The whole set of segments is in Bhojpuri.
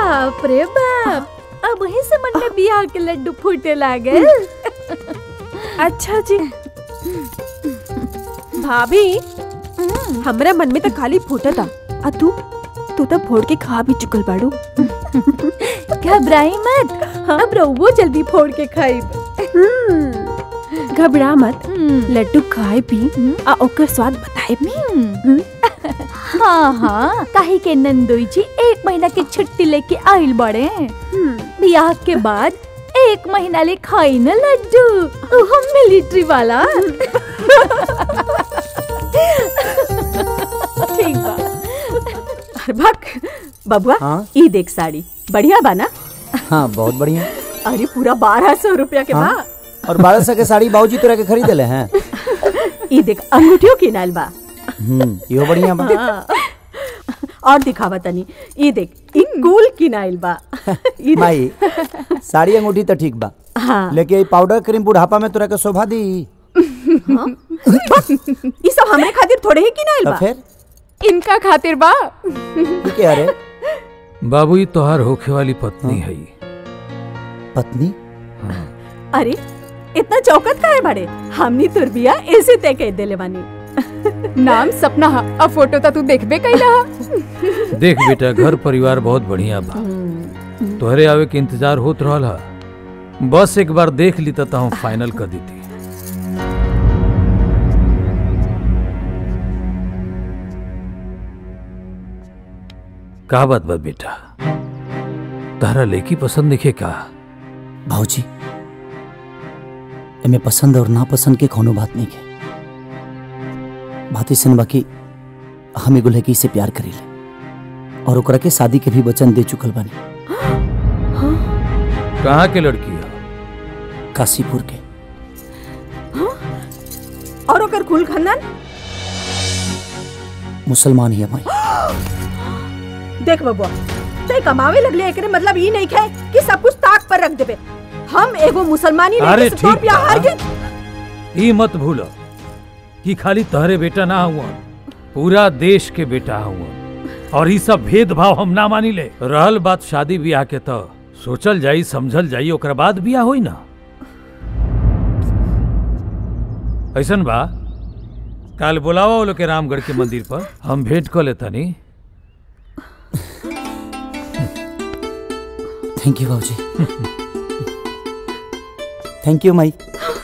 बाप रे बाप अब वहीं से मन में बियाह के लड्डू फूटे लागे अच्छा जी भाभी हमरा मन में तो खाली फूटा था आ तू तू तो फोड़ के खा भी चुकल बाड़ू घबराई मत अब रहुओ जल्दी फोड़ के खाई घबरा मत लड्डू खाए पी आ ओकर स्वाद बताए भी हाँ हाँ काहे के नंदोई जी एक महीना की छुट्टी लेके आइल बड़े बियाह के बाद एक महीना ले खाई न लड्डू हम मिलिट्री वाला ठीक बा अरे भक बबुआ हाँ? ई देख साड़ी बढ़िया बा ना हाँ बहुत बढ़िया अरे पूरा बारह सौ रुपया के हाँ? बा और बारह सौ के साड़ी बाबूजी तोरा के खरीद ले हैं ई देख अंगूठियों की नाल बा हम्म इहो बढ़िया बा हाँ। और दिखावा तनी ई देख ई कूल की नाइल बा ई देख। माई साड़ी अंगूठी तो ठीक बा हाँ लेकिन ये पाउडर क्रीम बुढ़ापा में तोरा के शोभा दी ई सब हमरे खातिर थोड़े ही की नाइल तो बा फिर इनका खातिर बा ये क्या रे बाबू ये तोहार होखे वाली पत्नी है पत्नी अरे इतना चौकत काहे बड़े हमनी तुर बिया ऐसे तय कह देले बानी नाम सपना हा अब फोटो तो तू देखबे कैला हा देख बेटा घर परिवार बहुत बढ़िया बा तोहरे आवे के इंतजार होत रहल हा बस एक बार देख ली तो हम फाइनल कर देती का बात बा बेटा तारा लेकी पसंद दिखे का भाऊजी एमे पसंद और नापसंद के कोनो बात नहीं है बात ऐसन बाकी हम एगो लड़की से प्यार करीले और ओकरा के शादी के भी वचन दे चुकल बानी कहाँ के लड़की है काशीपुर के और ओकर कुल खानदान मुसलमान ही है माई देख बबुआ ते कमावे लगले एकरे मतलब ई नहीं है कि सब कुछ ताक पर रख देबे हम एगो मुसलमानी अरे लड़की से तोर ठीक बियाह बा। हार गए ई मत भूलो कि खाली तहरे बेटा ना हुआ पूरा देश के बेटा हुआ और ई सब भेदभाव हम ना मानी ले रहल बात शादी ब्याह के तो सोचल जाई समझल जाई ओकरा बाद बियाह होई ना ऐसन बा काल बुलावा वो लोग के रामगढ़ के मंदिर पर हम भेंट कर लेतानी थैंक यू भाऊजी थैंक यू माई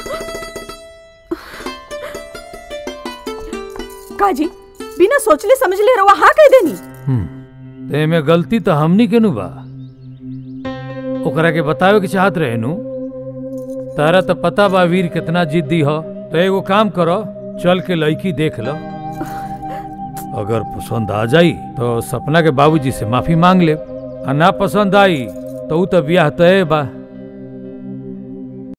काजी बिना सोचले समझले रवा हाँ कह देनी ते में गलती तो हमनी के नु बा ओकरा के बतावे के चाहत रहे नु तारा तो पता बा वीर कितना जिद्दी हो तो एगो काम करो चल के लड़की देख लो अगर पसंद आ जाई तो सपना के बाबूजी से माफी मांग ले आ ना पसंद आई तो ऊ तो ब्याह तय बा